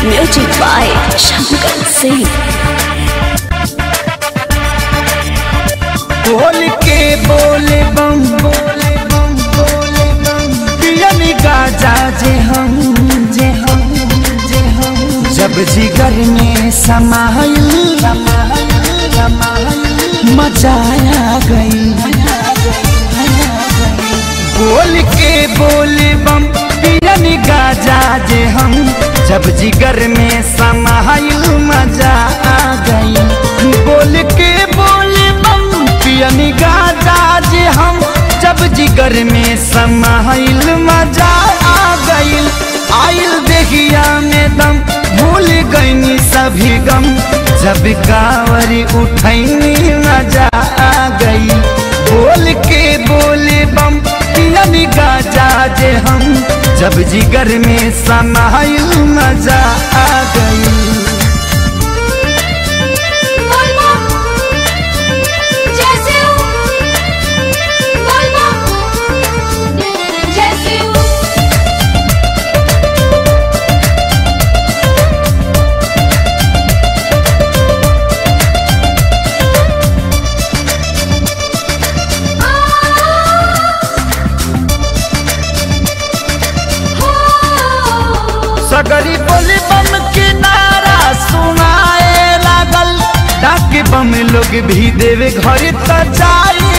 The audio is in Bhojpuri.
Music by Shankar Singh. बोल के बोले बम बोले बम बोले बम पियन गाजा जे हम जे हम जे हम जब जिगर में समाइल समाइल समाइल मचाया गई बोल के बोले बम पियन गाजा जे हम जब जिगर में समाइल मजा आ गई बोल के बोले बम पियन गाजा जे हम जब जिगर में समाइल मजा आ गईल आइल देखिया में दम भूल गईनी सभी गम जब कावरी उठैनी मजा आ गई बोल के बोले बम पियन गाजा जे हम जब जिगर में समाइल मजा आ गई बोलबो जैसे हूँ बोलबो जैसे हूँ सगरी बोली बम के नारा सुनाए लागल डाक बम लोग भी देवे घर त जाई